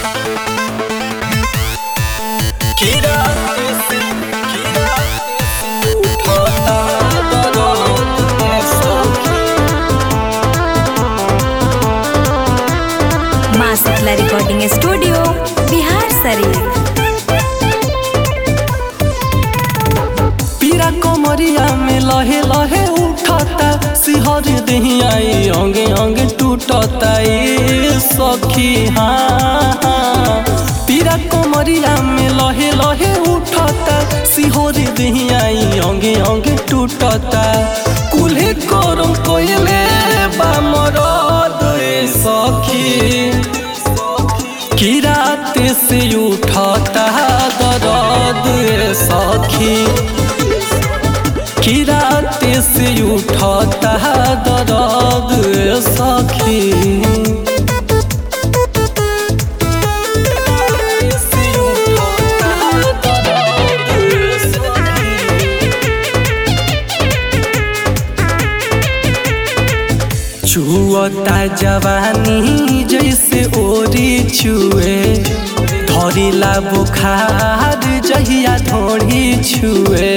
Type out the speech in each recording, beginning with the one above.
माँ Shitala recording studio Bihar शरीफ पीरा कमरिया में लहे लहे उठता सिहर दहियाई अंगे अंगे टूटता ए सखी हाँ हाँ। पीरा कमरिया में लहे लहे उठता सिहर दहियाई अंगे अंगे टूटता कुल्हे करम कोयले बा मरद ए सखी की रात से उठता दर्द ए सखी की रात से उठता दर्द ए सखी छुअता जवानी जैसे ओरी छुए धरिला बुखार जहिया धोड़ी छुए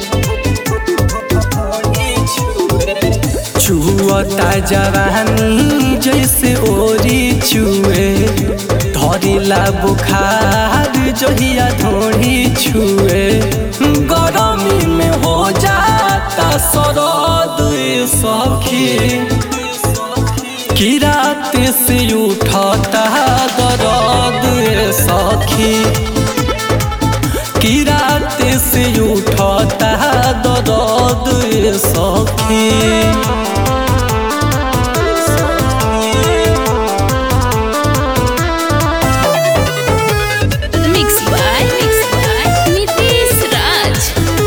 छुअता जवानी जैसे ओरी छुए धरिला बुखार जहिया धोड़ी छुए गरमी में हो जाता सरद ए सखी की रात से उठता दर्द ए सखी की रात से उठता दर्द ए सखी mix by mix by Nitish Raj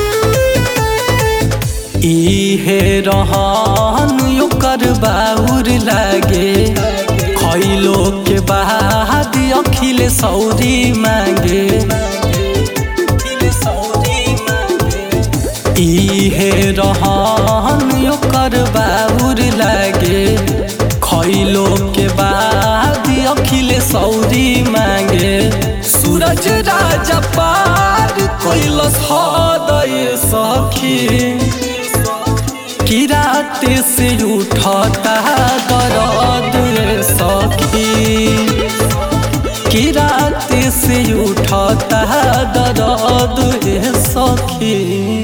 इहे रहन ओकर बाउर लागे खैलो के बाद अखिल सौरी मांगे इहे रहन ओकर बाउर लागे खैलो के बाद अखिल सौरी मांगे सूरज राजा पार कैलस हदय सखी की रात से उठता दर्द ए सखी की रात से उठता दर्द ए सखी